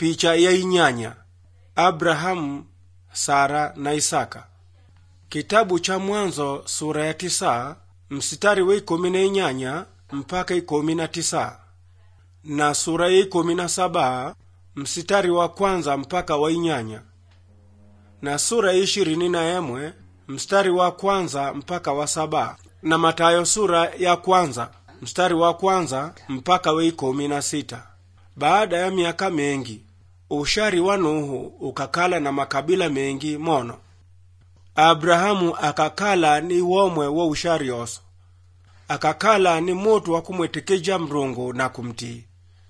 picha ya inyanya abrahamu sara na isaka kitabu cha mwanzo sura ya tisa msitari wa ikumi na inyanya mpaka ikumi na tisa na sura ya ikumi na saba msitari wa kwanza mpaka wa inyanya na sura ya ishirini na emwe mstari wa kwanza mpaka wa saba na matayo sura ya kwanza mstari wa kwanza mpaka wa ikumi na sita baada ya miaka mengi ushari wa nuhu ukakala na makabila mengi mono abrahamu akakala ni womwe wa ushari oso akakala ni mutu wa kumwetekeja mrungu na kumtii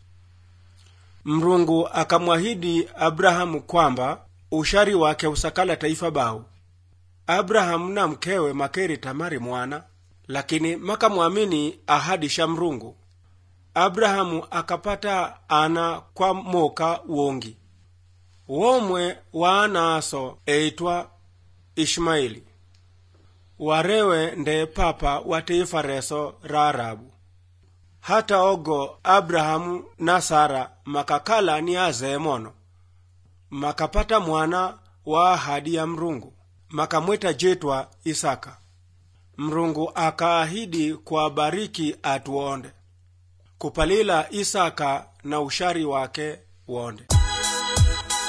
mrungu akamwahidi abrahamu kwamba ushari wake usakala taifa bau abrahamu na mkewe makeri tamari mwana lakini makamwamini ahadi sha mrungu abrahamu akapata ana kwa moka wongi womwe wa ana aso eitwa ishmaeli warewe nde papa wa taifa reso ra arabu hata ogo abrahamu na sara makakala ni azee mono makapata mwana wa ahadi ya mrungu makamweta jetwa isaka mrungu akaahidi kuwabariki atuonde kupalila isaka na ushari wake wonde